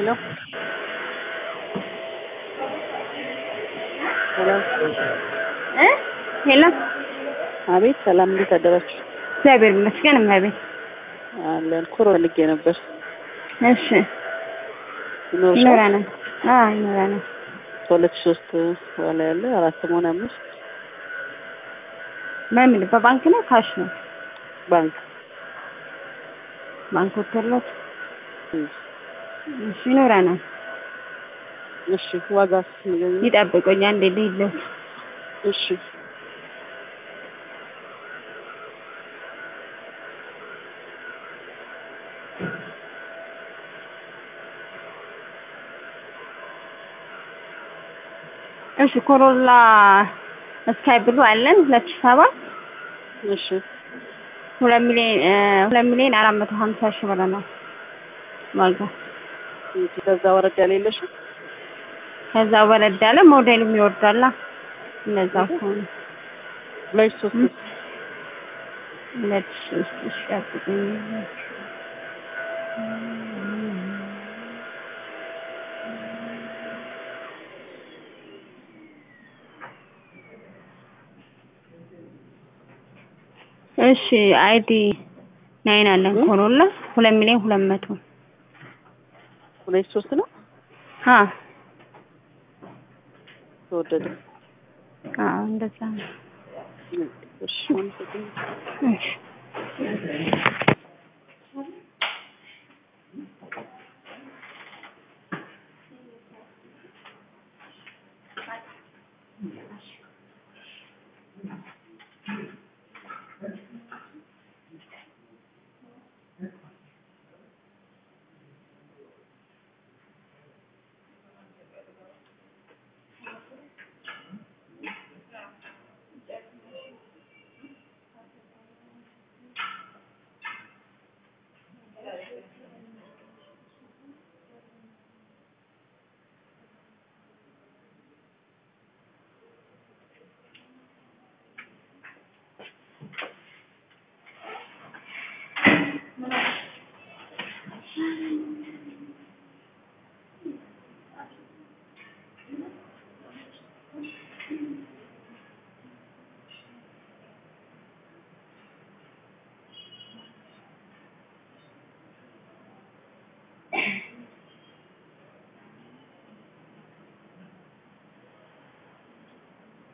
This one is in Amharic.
ሄሎ ሄሎ እ ሄሎ አቤት ሰላም፣ እንዴት አደራችሁ? እግዚአብሔር ይመስገን እመቤት። አለን ኩሮ ፈልጌ ነበር። እሺ ይኖርሻል? ይኖረናል። አዎ ይኖረናል። ከሁለት ሺህ ሶስት በኋላ ያለ አራት መሆን አምስት በምን በባንክ ነው ካሽ ነው? ባንክ ባንክ ወተለት እም፣ እሺ ይኖረናል። እሺ ዋጋስ ንገሪኝ። ይጠብቁኝ አንዴ ልሂድለት። እሺ እሺ ኮሮላ ስካይ ብሉ አለን ሁለት ሺህ ሰባት እሺ ሁለት ሚሊዮን እ ሁለት ሚሊዮን አራት መቶ ሀምሳ ሺህ ብር ነው ዋጋ። ከዛ ወረድ ያለ የለሽም? ከዛ ወረድ ያለ ሞዴሉም ይወርዳላ። እነዛ ከሆነ ሁለት ሺህ ሶስት ሁለት ሺህ ሶስት እሺ ጠብቁኝ። እሺ አይዲ ናይን አለን ኮሮላ ሁለት ሚሊዮን ሁለት መቶ ሁለት ሺህ ሶስት ነው አ ተወደደ። አዎ እንደዛ ነው። እሺ አመሰግናለሁ። እሺ